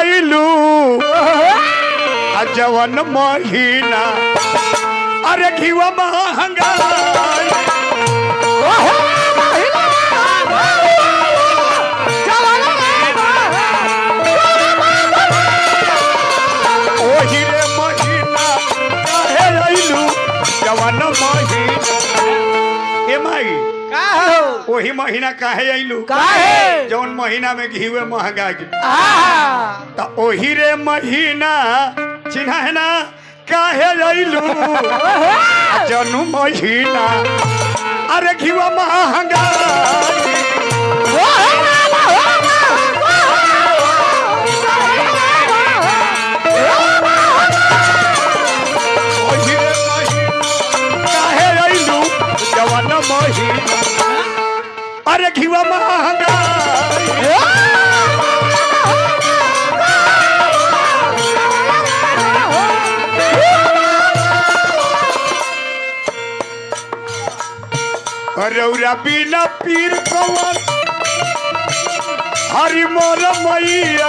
अइलू आ जवन महीना अरे घीवा महंगा ओही रे महीना काहे अइलू जवन महीना ए माई का हो ओही महीना काहे अइलू काहे? जौन महीना में घीवे महंगा गेल आहा त ओही रे महीना चिन्हा है ना काहे अइलू आ जनू महीना अरे घीवा महंगा ओही रे महीना काहे अइलू जवन महीना अरे घीवा महंगा रौरा बिना पीर कवन हरि मोर मैया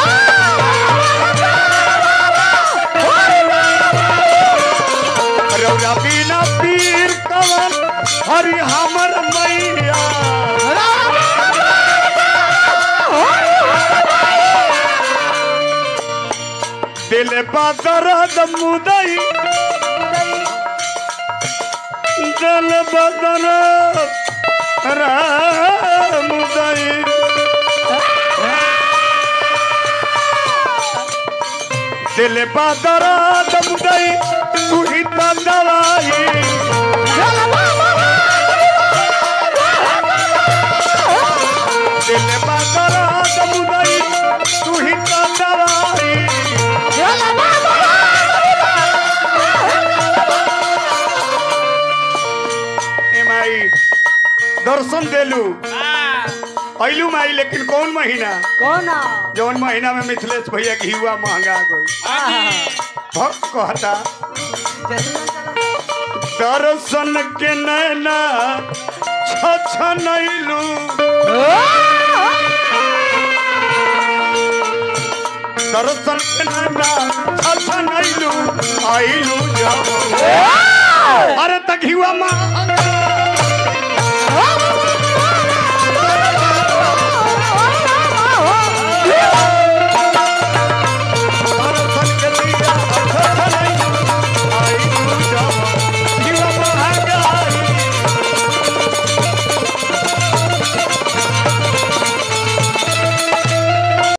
रौरा बिना पीर कवन हरि हमर मैया दिल बदरद मुदई दिल बदरद मुदई दिल बदरद मुदई तू ही तो दवाई दिल बदरद मुदई तू ही तो दवाई ए माई दर्शन देलू अइलू माई लेकिन कौन महीना कौन जौन महीना में मिथिलेश भैया घीवा महंगा गई भक्त कहता दर्शन के नैना छछनैलू दर्शन के नैना छछनैलू आइलू जब अरे त घीवा महंगा